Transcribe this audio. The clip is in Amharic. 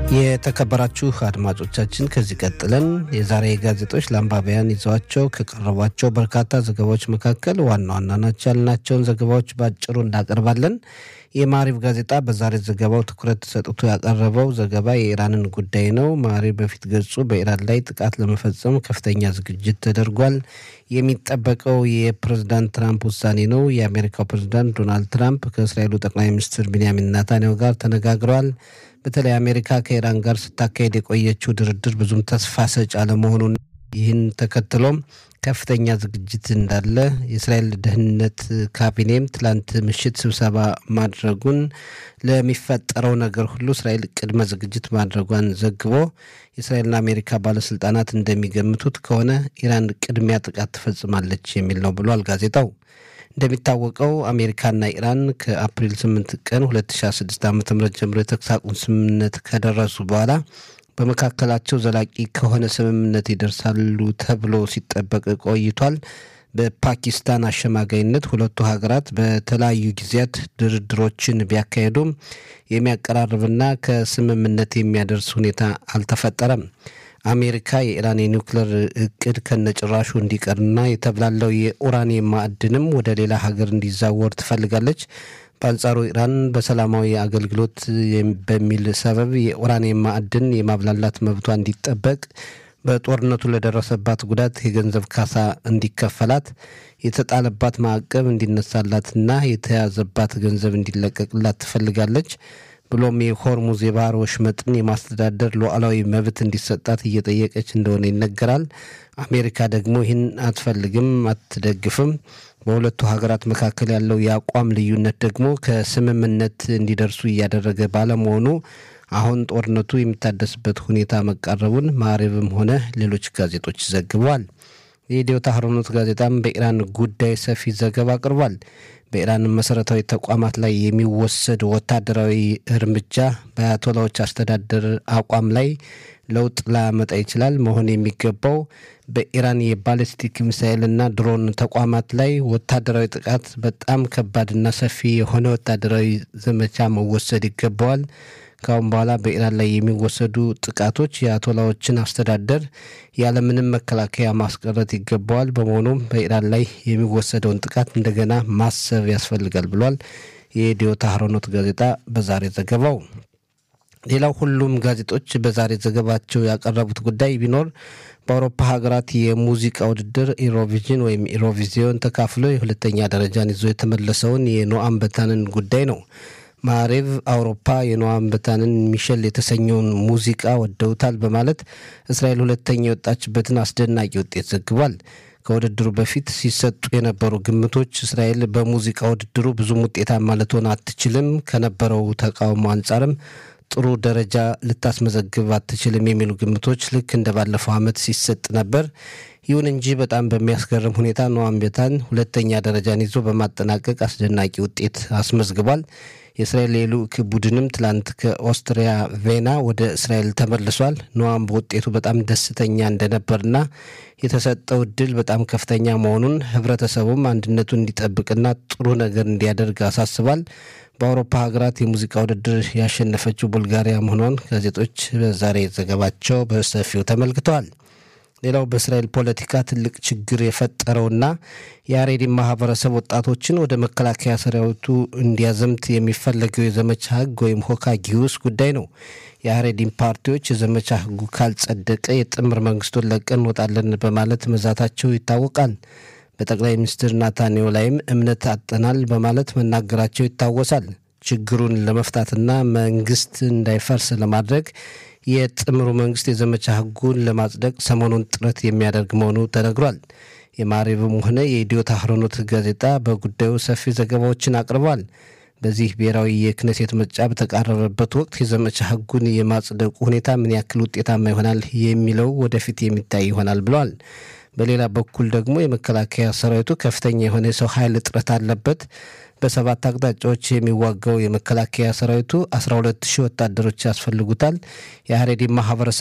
የተከበራችሁ አድማጮቻችን ከዚህ ቀጥለን የዛሬ ጋዜጦች ለአንባቢያን ይዘዋቸው ከቀረቧቸው በርካታ ዘገባዎች መካከል ዋና ዋና ናቸው ያልናቸውን ዘገባዎች በአጭሩ እናቀርባለን። የማሪብ ጋዜጣ በዛሬ ዘገባው ትኩረት ሰጥቶ ያቀረበው ዘገባ የኢራንን ጉዳይ ነው። ማሪብ በፊት ገጹ በኢራን ላይ ጥቃት ለመፈጸም ከፍተኛ ዝግጅት ተደርጓል። የሚጠበቀው የፕሬዝዳንት ትራምፕ ውሳኔ ነው። የአሜሪካው ፕሬዝዳንት ዶናልድ ትራምፕ ከእስራኤሉ ጠቅላይ ሚኒስትር ቢንያሚን ናታንያሁ ጋር ተነጋግረዋል። በተለይ አሜሪካ ከኢራን ጋር ስታካሄድ የቆየችው ድርድር ብዙም ተስፋ ሰጭ አለመሆኑን ይህን ተከትሎም ከፍተኛ ዝግጅት እንዳለ የእስራኤል ደህንነት ካቢኔም ትላንት ምሽት ስብሰባ ማድረጉን ለሚፈጠረው ነገር ሁሉ እስራኤል ቅድመ ዝግጅት ማድረጓን ዘግቦ የእስራኤልና አሜሪካ ባለስልጣናት እንደሚገምቱት ከሆነ ኢራን ቅድሚያ ጥቃት ትፈጽማለች የሚል ነው ብሏል ጋዜጣው። እንደሚታወቀው አሜሪካና ኢራን ከአፕሪል 8 ቀን 2016 ዓ ም ጀምሮ የተኩስ አቁም ስምምነት ከደረሱ በኋላ በመካከላቸው ዘላቂ ከሆነ ስምምነት ይደርሳሉ ተብሎ ሲጠበቅ ቆይቷል። በፓኪስታን አሸማጋይነት ሁለቱ ሀገራት በተለያዩ ጊዜያት ድርድሮችን ቢያካሄዱም የሚያቀራርብና ከስምምነት የሚያደርስ ሁኔታ አልተፈጠረም። አሜሪካ የኢራን የኒውክሌር እቅድ ከነጭራሹ እንዲቀርና የተብላለው የኡራኒየም ማዕድንም ወደ ሌላ ሀገር እንዲዛወር ትፈልጋለች። በአንጻሩ ኢራን በሰላማዊ አገልግሎት በሚል ሰበብ የኡራኒየም ማዕድን የማብላላት መብቷ እንዲጠበቅ፣ በጦርነቱ ለደረሰባት ጉዳት የገንዘብ ካሳ እንዲከፈላት፣ የተጣለባት ማዕቀብ እንዲነሳላትና የተያዘባት ገንዘብ እንዲለቀቅላት ትፈልጋለች። ብሎም የሆርሙዝ የባህር ወሽመጥን የማስተዳደር ሉዓላዊ መብት እንዲሰጣት እየጠየቀች እንደሆነ ይነገራል። አሜሪካ ደግሞ ይህን አትፈልግም፣ አትደግፍም። በሁለቱ ሀገራት መካከል ያለው የአቋም ልዩነት ደግሞ ከስምምነት እንዲደርሱ እያደረገ ባለመሆኑ አሁን ጦርነቱ የሚታደስበት ሁኔታ መቃረቡን ማዕሬብም ሆነ ሌሎች ጋዜጦች ዘግበዋል። የኢትዮ ታህሮኖት ጋዜጣም በኢራን ጉዳይ ሰፊ ዘገባ አቅርቧል። በኢራን መሰረታዊ ተቋማት ላይ የሚወሰድ ወታደራዊ እርምጃ በአያቶላዎች አስተዳደር አቋም ላይ ለውጥ ላያመጣ ይችላል። መሆን የሚገባው በኢራን የባሊስቲክ ሚሳይልና ድሮን ተቋማት ላይ ወታደራዊ ጥቃት በጣም ከባድና ሰፊ የሆነ ወታደራዊ ዘመቻ መወሰድ ይገባዋል። ከአሁን በኋላ በኢራን ላይ የሚወሰዱ ጥቃቶች የአያቶላዎችን አስተዳደር ያለምንም መከላከያ ማስቀረት ይገባዋል። በመሆኑም በኢራን ላይ የሚወሰደውን ጥቃት እንደገና ማሰብ ያስፈልጋል ብሏል የኢትዮ ታህሮኖት ጋዜጣ በዛሬ ዘገባው። ሌላው ሁሉም ጋዜጦች በዛሬ ዘገባቸው ያቀረቡት ጉዳይ ቢኖር በአውሮፓ ሀገራት የሙዚቃ ውድድር ኢሮቪዥን ወይም ኢሮቪዚዮን ተካፍሎ የሁለተኛ ደረጃን ይዞ የተመለሰውን የኖአም በታንን ጉዳይ ነው። ማሬቭ አውሮፓ የኖአም በታንን ሚሸል የተሰኘውን ሙዚቃ ወደውታል በማለት እስራኤል ሁለተኛ የወጣችበትን አስደናቂ ውጤት ዘግቧል። ከውድድሩ በፊት ሲሰጡ የነበሩ ግምቶች እስራኤል በሙዚቃ ውድድሩ ብዙም ውጤታማ ልትሆን አትችልም፣ ከነበረው ተቃውሞ አንጻርም ጥሩ ደረጃ ልታስመዘግብ አትችልም የሚሉ ግምቶች ልክ እንደ ባለፈው ዓመት ሲሰጥ ነበር። ይሁን እንጂ በጣም በሚያስገርም ሁኔታ ኖአም ቤታን ሁለተኛ ደረጃን ይዞ በማጠናቀቅ አስደናቂ ውጤት አስመዝግቧል። የእስራኤል የልዑክ ቡድንም ትላንት ከኦስትሪያ ቬና ወደ እስራኤል ተመልሷል። ኖአም በውጤቱ በጣም ደስተኛ እንደነበርና የተሰጠው እድል በጣም ከፍተኛ መሆኑን ህብረተሰቡም አንድነቱን እንዲጠብቅና ጥሩ ነገር እንዲያደርግ አሳስቧል። በአውሮፓ ሀገራት የሙዚቃ ውድድር ያሸነፈችው ቡልጋሪያ መሆኗን ጋዜጦች በዛሬ ዘገባቸው በሰፊው ተመልክተዋል። ሌላው በእስራኤል ፖለቲካ ትልቅ ችግር የፈጠረውና የአሬዲን ማህበረሰብ ወጣቶችን ወደ መከላከያ ሰራዊቱ እንዲያዘምት የሚፈለገው የዘመቻ ህግ ወይም ሆካ ጊዩስ ጉዳይ ነው። የአሬዲን ፓርቲዎች የዘመቻ ህጉ ካልጸደቀ የጥምር መንግስቱን ለቀን እንወጣለን በማለት መዛታቸው ይታወቃል። በጠቅላይ ሚኒስትር ናታንያሁ ላይም እምነት አጠናል በማለት መናገራቸው ይታወሳል። ችግሩን ለመፍታትና መንግስት እንዳይፈርስ ለማድረግ የጥምሩ መንግስት የዘመቻ ህጉን ለማጽደቅ ሰሞኑን ጥረት የሚያደርግ መሆኑ ተነግሯል። የማሪብም ሆነ የኢትዮ ታህሮኖት ጋዜጣ በጉዳዩ ሰፊ ዘገባዎችን አቅርቧል። በዚህ ብሔራዊ የክነሴት ምርጫ በተቃረበበት ወቅት የዘመቻ ህጉን የማጽደቁ ሁኔታ ምን ያክል ውጤታማ ይሆናል የሚለው ወደፊት የሚታይ ይሆናል ብለዋል። በሌላ በኩል ደግሞ የመከላከያ ሰራዊቱ ከፍተኛ የሆነ የሰው ኃይል እጥረት አለበት። በሰባት አቅጣጫዎች የሚዋጋው የመከላከያ ሰራዊቱ 12 ሺህ ወታደሮች ያስፈልጉታል። የሀሬዲ ማህበረሰብ